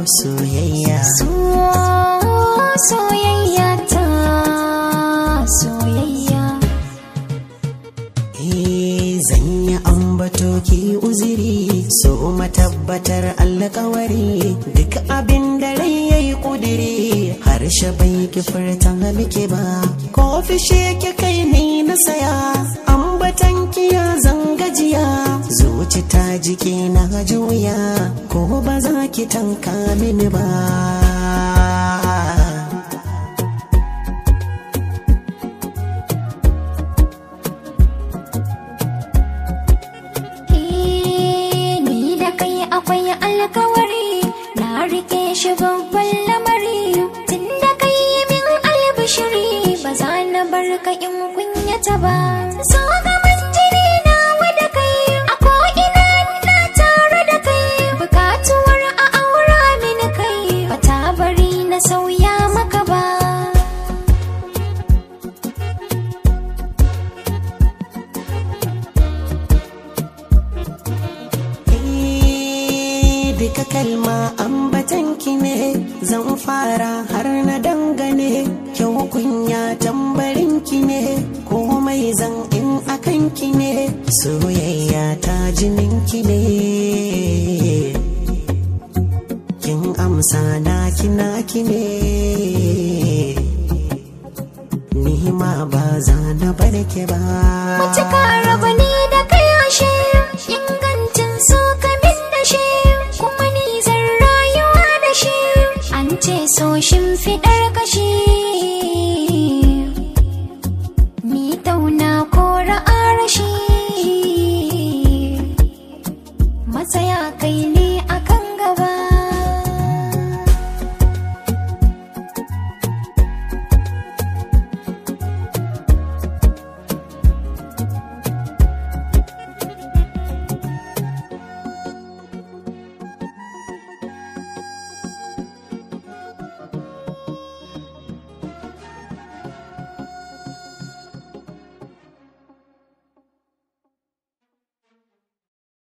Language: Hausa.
soyayya So soyayya ta soyayya Eh, zan yi ambato ki uziri so matabbatar alkawari duk abin da rai ya yi kudiri harshe bai ki furta miki ba ko fishe ki kai ni na saya ambatan ki ya zangajiya zuci ta jiki na juya ko ba za ki tanka mini ba Eh, ni da kai akwai alkawari na rike shi babban lamari tun da kai min albishiri ba za na bar ka in kunyata ba so gaban jini na wada kai a ko'ina na tare da kai bukatuwar a aura mini kai ba ta bari na sauya maka ba Eh, duka kalma ambatanki ne zan fara har na dangane kyau kunya tambarinki ne komai zan in akanki ne soyayya ta jininki ne kin amsa na naki ne ni ma ba za na barke ba Cika raba ni da kai ashe ingancin so ka min da shi kuma ni zan rayuwa da shi an ce so shimfiɗar